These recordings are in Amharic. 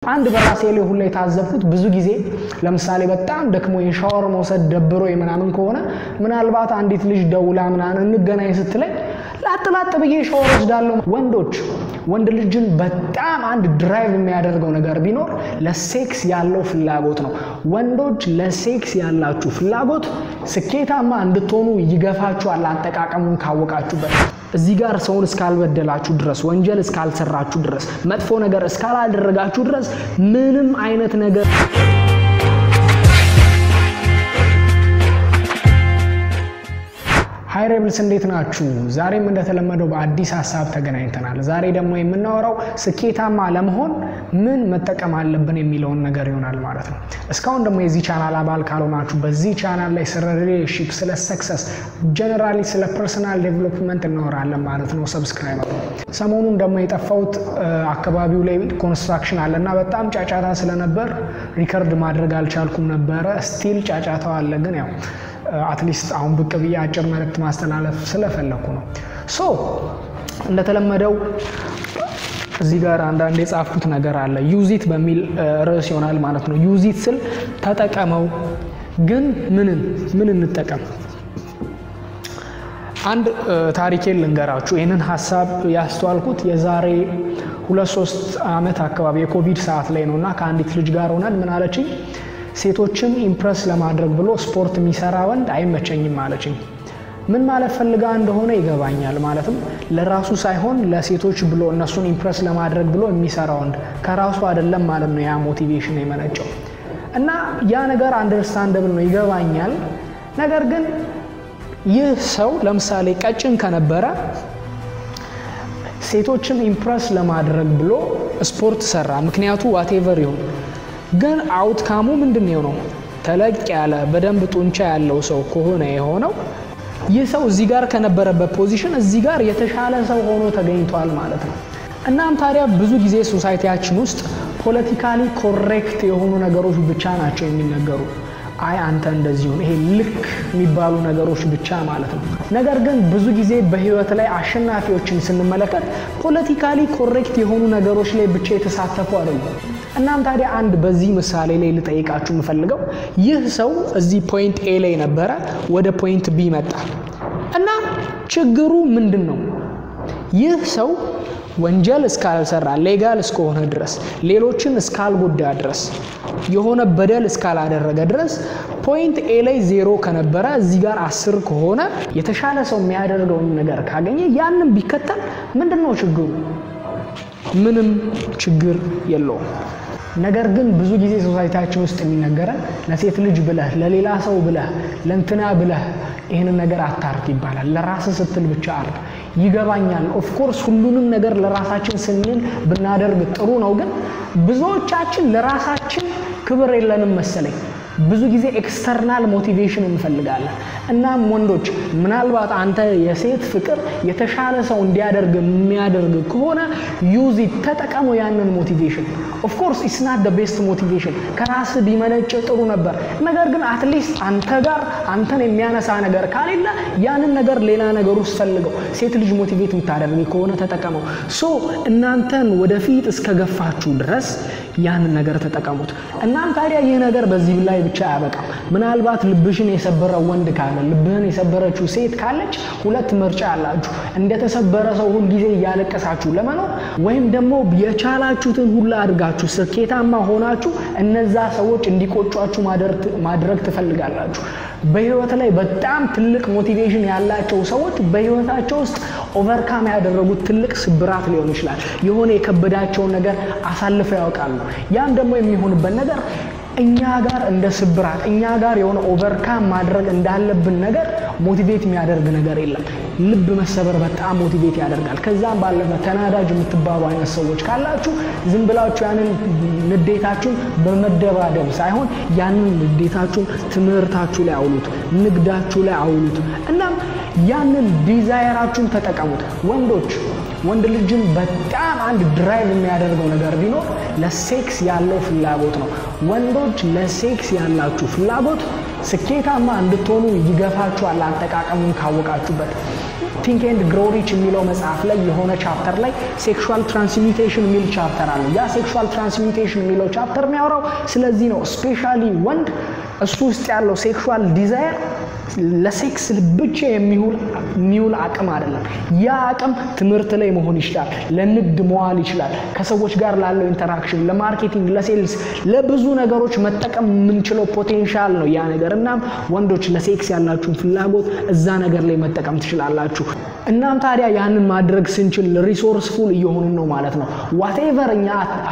አንድ በራሴ ላይ ሁላ የታዘብኩት ብዙ ጊዜ ለምሳሌ በጣም ደክሞ የሻወር መውሰድ ደብሮ ምናምን ከሆነ ምናልባት አንዲት ልጅ ደውላ ምናምን እንገናኝ ስትለኝ ላጥ ላጥ ብዬ ሻወር ወስዳለሁ። ወንዶች ወንድ ልጅን በጣም አንድ ድራይቭ የሚያደርገው ነገር ቢኖር ለሴክስ ያለው ፍላጎት ነው። ወንዶች ለሴክስ ያላችሁ ፍላጎት ስኬታማ እንድትሆኑ ይገፋችኋል፣ አጠቃቀሙን ካወቃችሁበት። እዚህ ጋር ሰውን እስካልበደላችሁ ድረስ ወንጀል እስካልሰራችሁ ድረስ መጥፎ ነገር እስካላደረጋችሁ ድረስ ምንም አይነት ነገር ሃይ ሬብልስ እንዴት ናችሁ? ዛሬም እንደተለመደው በአዲስ ሀሳብ ተገናኝተናል። ዛሬ ደግሞ የምናወራው ስኬታማ ለመሆን ምን መጠቀም አለብን የሚለውን ነገር ይሆናል ማለት ነው። እስካሁን ደግሞ የዚህ ቻናል አባል ካልሆናችሁ በዚህ ቻናል ላይ ስለ ሪሌሽንሺፕ፣ ስለ ሰክሰስ፣ ጀነራሊ ስለ ፐርሰናል ዴቨሎፕመንት እናወራለን ማለት ነው። ሰብስክራይብ ሰሞኑን ደግሞ የጠፋሁት አካባቢው ላይ ኮንስትራክሽን አለ እና በጣም ጫጫታ ስለነበር ሪከርድ ማድረግ አልቻልኩም ነበረ። ስቲል ጫጫታው አለ ግን ያው አትሊስት አሁን ብቅ ብዬ አጭር መልእክት ማስተላለፍ ስለፈለኩ ነው። ሶ እንደተለመደው እዚህ ጋር አንዳንድ የጻፍኩት ነገር አለ። ዩዚት በሚል ርዕስ ይሆናል ማለት ነው። ዩዚት ስል ተጠቀመው፣ ግን ምንን ምን እንጠቀም? አንድ ታሪኬን ልንገራችሁ። ይህንን ሀሳብ ያስተዋልኩት የዛሬ ሁለት ሶስት ዓመት አካባቢ የኮቪድ ሰዓት ላይ ነው እና ከአንዲት ልጅ ጋር ሆነን ምን አለችኝ ሴቶችን ኢምፕረስ ለማድረግ ብሎ ስፖርት የሚሰራ ወንድ አይመቸኝም አለችኝ። ምን ማለት ፈልጋ እንደሆነ ይገባኛል። ማለትም ለራሱ ሳይሆን ለሴቶች ብሎ እነሱን ኢምፕረስ ለማድረግ ብሎ የሚሰራ ወንድ ከራሱ አይደለም ማለት ነው ያ ሞቲቬሽን የመነጨው እና ያ ነገር አንደርስታንደብል ነው ይገባኛል። ነገር ግን ይህ ሰው ለምሳሌ ቀጭን ከነበረ ሴቶችን ኢምፕረስ ለማድረግ ብሎ ስፖርት ሰራ። ምክንያቱ ዋቴቨር ይሁን ግን አውትካሙ ምንድን ነው? ተለቅ ያለ በደንብ ጡንቻ ያለው ሰው ከሆነ የሆነው ይህ ሰው እዚህ ጋር ከነበረበት ፖዚሽን እዚህ ጋር የተሻለ ሰው ሆኖ ተገኝቷል ማለት ነው። እናም ታዲያ ብዙ ጊዜ ሶሳይቲያችን ውስጥ ፖለቲካሊ ኮሬክት የሆኑ ነገሮች ብቻ ናቸው የሚነገሩ። አይ አንተ እንደዚሁም ይሄ ልክ የሚባሉ ነገሮች ብቻ ማለት ነው። ነገር ግን ብዙ ጊዜ በህይወት ላይ አሸናፊዎችን ስንመለከት ፖለቲካሊ ኮሬክት የሆኑ ነገሮች ላይ ብቻ የተሳተፉ አይደሉም። እናም ታዲያ አንድ በዚህ ምሳሌ ላይ ልጠይቃችሁ የምፈልገው ይህ ሰው እዚህ ፖይንት ኤ ላይ ነበረ፣ ወደ ፖይንት ቢ መጣ እና ችግሩ ምንድን ነው? ይህ ሰው ወንጀል እስካልሰራ ሌጋል እስከሆነ ድረስ ሌሎችን እስካልጎዳ ድረስ የሆነ በደል እስካላደረገ ድረስ ፖይንት ኤ ላይ ዜሮ ከነበረ እዚህ ጋር አስር ከሆነ የተሻለ ሰው የሚያደርገውን ነገር ካገኘ ያንን ቢከተል ምንድን ነው ችግሩ? ምንም ችግር የለውም። ነገር ግን ብዙ ጊዜ ሶሳይቲያችን ውስጥ የሚነገረን ለሴት ልጅ ብለህ ለሌላ ሰው ብለህ ለእንትና ብለህ ይህንን ነገር አታርግ ይባላል። ለራስ ስትል ብቻ አርግ። ይገባኛል። ኦፍኮርስ ሁሉንም ነገር ለራሳችን ስንል ብናደርግ ጥሩ ነው። ግን ብዙዎቻችን ለራሳችን ክብር የለንም መሰለኝ። ብዙ ጊዜ ኤክስተርናል ሞቲቬሽን እንፈልጋለን። እናም ወንዶች ምናልባት አንተ የሴት ፍቅር የተሻለ ሰው እንዲያደርግ የሚያደርግ ከሆነ ዩዚ ተጠቀሙ ያንን ሞቲቬሽን። ኦፍኮርስ ኢትስ ናት ደ ቤስት ሞቲቬሽን ከራስ ቢመነጭ ጥሩ ነበር። ነገር ግን አትሊስት አንተ ጋር አንተን የሚያነሳ ነገር ካሌለ ያንን ነገር ሌላ ነገር ውስጥ ፈልገው። ሴት ልጅ ሞቲቬት የምታደርግ ከሆነ ተጠቀመው። ሶ እናንተን ወደፊት እስከገፋችሁ ድረስ ያንን ነገር ተጠቀሙት። እናም ታዲያ ይህ ነገር በዚህ ላይ ብቻ አያበቃም። ምናልባት ልብሽን የሰበረ ወንድ ካለ ልብህን የሰበረችው ሴት ካለች ሁለት ምርጫ አላችሁ። እንደተሰበረ ሰው ሁልጊዜ እያለቀሳችሁ ለመኖር ወይም ደግሞ የቻላችሁትን ሁላ አድርጋችሁ ስኬታማ ሆናችሁ እነዛ ሰዎች እንዲቆጯችሁ ማድረግ ትፈልጋላችሁ። በህይወት ላይ በጣም ትልቅ ሞቲቬሽን ያላቸው ሰዎች በህይወታቸው ውስጥ ኦቨርካም ያደረጉት ትልቅ ስብራት ሊሆን ይችላል። የሆነ የከበዳቸውን ነገር አሳልፈው ያውቃሉ። ያም ደግሞ የሚሆንበት ነገር እኛ ጋር እንደ ስብራት እኛ ጋር የሆነ ኦቨርካም ማድረግ እንዳለብን ነገር ሞቲቬት የሚያደርግ ነገር የለም። ልብ መሰበር በጣም ሞቲቬት ያደርጋል። ከዛም ባለፈ ተናዳጅ የምትባሉ አይነት ሰዎች ካላችሁ ዝም ብላችሁ ያንን ንዴታችሁን በመደባደብ ሳይሆን ያንን ንዴታችሁን ትምህርታችሁ ላይ አውሉት፣ ንግዳችሁ ላይ አውሉት። እናም ያንን ዲዛይራችሁን ተጠቀሙት። ወንዶች ወንድ ልጅን በጣም አንድ ድራይቭ የሚያደርገው ነገር ቢኖር ለሴክስ ያለው ፍላጎት ነው። ወንዶች ለሴክስ ያላችሁ ፍላጎት ስኬታማ እንድትሆኑ ይገፋችኋል፣ አጠቃቀሙን ካወቃችሁበት። ቲንክ ኤንድ ግሮው ሪች የሚለው መጽሐፍ ላይ የሆነ ቻፕተር ላይ ሴክሹዋል ትራንስሚቴሽን የሚል ቻፕተር አለ። ያ ሴክሹዋል ትራንስሚቴሽን የሚለው ቻፕተር የሚያወራው ስለዚህ ነው። ስፔሻሊ ወንድ እሱ ውስጥ ያለው ሴክሹዋል ዲዛየር ለሴክስ ብቻ የሚውል አቅም አይደለም። ያ አቅም ትምህርት ላይ መሆን ይችላል፣ ለንግድ መዋል ይችላል፣ ከሰዎች ጋር ላለው ኢንተራክሽን፣ ለማርኬቲንግ፣ ለሴልስ፣ ለብዙ ነገሮች መጠቀም የምንችለው ፖቴንሻል ነው ያ ነገር። እናም ወንዶች ለሴክስ ያላችሁን ፍላጎት እዛ ነገር ላይ መጠቀም ትችላላችሁ። እናም ታዲያ ያንን ማድረግ ስንችል ሪሶርስፉል እየሆኑን ነው ማለት ነው። ዋቴቨር እኛ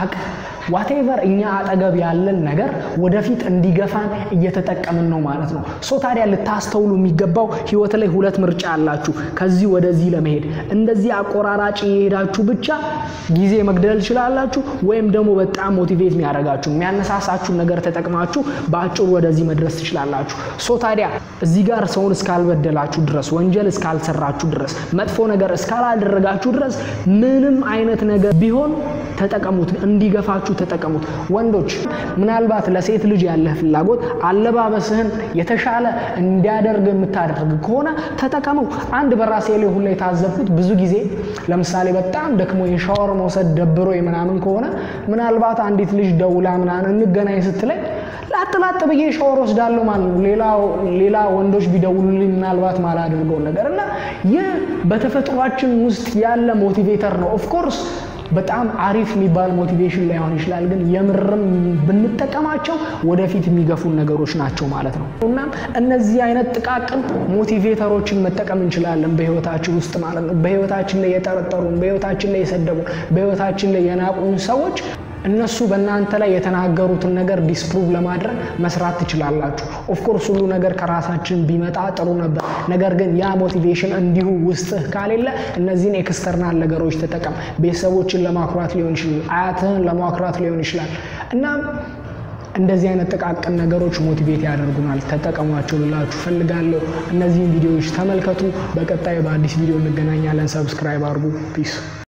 ዋቴቨር እኛ አጠገብ ያለን ነገር ወደፊት እንዲገፋን እየተጠቀምን ነው ማለት ነው። ሶ ታዲያ ልታስተውሉ የሚገባው ህይወት ላይ ሁለት ምርጫ አላችሁ፣ ከዚህ ወደዚህ ለመሄድ እንደዚህ አቆራራጭ የሄዳችሁ ብቻ ጊዜ መግደል ትችላላችሁ፣ ወይም ደግሞ በጣም ሞቲቬት የሚያደርጋችሁ የሚያነሳሳችሁን ነገር ተጠቅማችሁ በአጭሩ ወደዚህ መድረስ ትችላላችሁ። ሶ ታዲያ እዚህ ጋር ሰውን እስካልበደላችሁ ድረስ፣ ወንጀል እስካልሰራችሁ ድረስ፣ መጥፎ ነገር እስካላደረጋችሁ ድረስ ምንም አይነት ነገር ቢሆን ተጠቀሙት፣ እንዲገፋችሁ ተጠቀሙት። ወንዶች ምናልባት ለሴት ልጅ ያለህ ፍላጎት አለባበስህን የተሻለ እንዲያደርግ የምታደርግ ከሆነ ተጠቀመው። አንድ በራሴ ላይ ሁላ የታዘብኩት ብዙ ጊዜ ለምሳሌ በጣም ደክሞ የሻወር መውሰድ ደብሮ ምናምን ከሆነ ምናልባት አንዲት ልጅ ደውላ ምናምን እንገናኝ ስትለኝ ላጥ ላጥ ብዬ ሻወር ወስዳለሁ ማለት ነው። ሌላ ወንዶች ቢደውሉልኝ ምናልባት ማላደርገውን ነገር እና ይህ በተፈጥሯችን ውስጥ ያለ ሞቲቬተር ነው ኦፍኮርስ በጣም አሪፍ የሚባል ሞቲቬሽን ላይሆን ይችላል፣ ግን የምርም ብንጠቀማቸው ወደፊት የሚገፉን ነገሮች ናቸው ማለት ነው። እናም እነዚህ አይነት ጥቃቅን ሞቲቬተሮችን መጠቀም እንችላለን በህይወታችን ውስጥ ማለት ነው። በህይወታችን ላይ የጠረጠሩን፣ በህይወታችን ላይ የሰደቡን፣ በህይወታችን ላይ የናቁን ሰዎች እነሱ በእናንተ ላይ የተናገሩትን ነገር ዲስፕሩቭ ለማድረግ መስራት ትችላላችሁ። ኦፍኮርስ ሁሉ ነገር ከራሳችን ቢመጣ ጥሩ ነበር። ነገር ግን ያ ሞቲቬሽን እንዲሁ ውስጥህ ካሌለ እነዚህን ኤክስተርናል ነገሮች ተጠቀም። ቤተሰቦችን ለማኩራት ሊሆን ይችላል፣ አያትህን ለማኩራት ሊሆን ይችላል እና እንደዚህ አይነት ጥቃቅን ነገሮች ሞቲቬት ያደርጉናል። ተጠቀሟቸው ልላችሁ ፈልጋለሁ። እነዚህን ቪዲዮዎች ተመልከቱ። በቀጣይ በአዲስ ቪዲዮ እንገናኛለን። ሰብስክራይብ አድርጉ። ፒስ